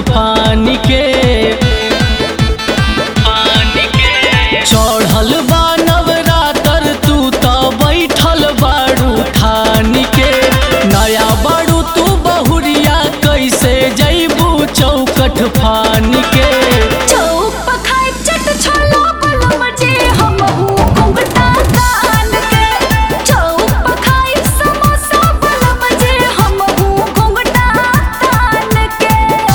फानी के चढ़ल बा नवरातर तू त बैठल बाड़ू ठानी के नया बाड़ू तू बहुरिया कैसे जैबू चौकठ फानी के चौक पर खाए चट छोला बलम जे हमहू घुंघटा तान के चौक पर खाए समोसा बलम जे हमहू घुंघटा तान के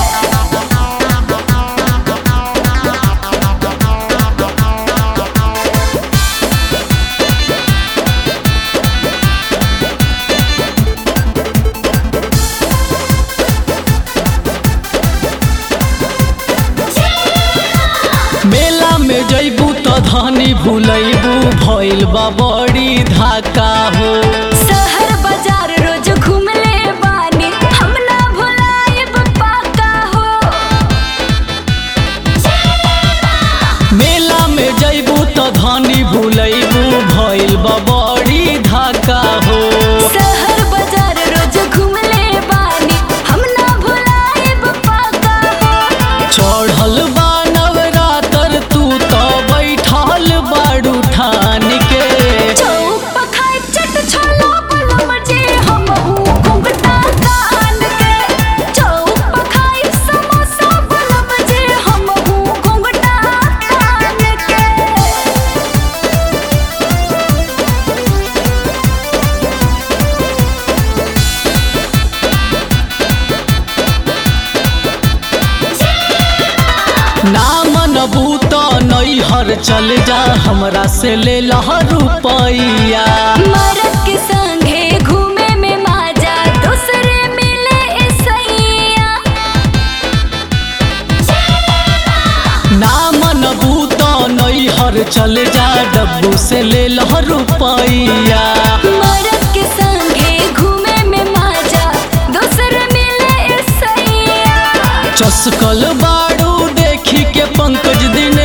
मेला में जैबू त धनी भूलैबू भइल बा बड़ी धाका हो शहर बाजार रोज घूमले बानी हम ना भुलाएब पाका हो मेला में जैबू त धनी भूलैबू भइल बा बड़ी धाका हो शहर बाजार रोज घूमले बानी हम ना भुलाएब पाका हो चढ़ल बा नवरातर तू त बैठल बाड़ू ठान के चौक पर खाए चट छोला बलम जे हमहू घुंघटा तान के चौक पर खाए समोसा बलम जे हमहू घुंघटा तान के ना मनबू त नैहर चल जा हमरा से ले लह रुपैया मरद के संगे घूमे में माजा दूसरे मिले ऐसैया ना मनबू त नैहर चल जा डब्बू से ले लह रुपैया मरद के संगे घूमे में माजा दूसरे मिले ऐसैया चस्कल बाड़ू देखी के पंकज दिन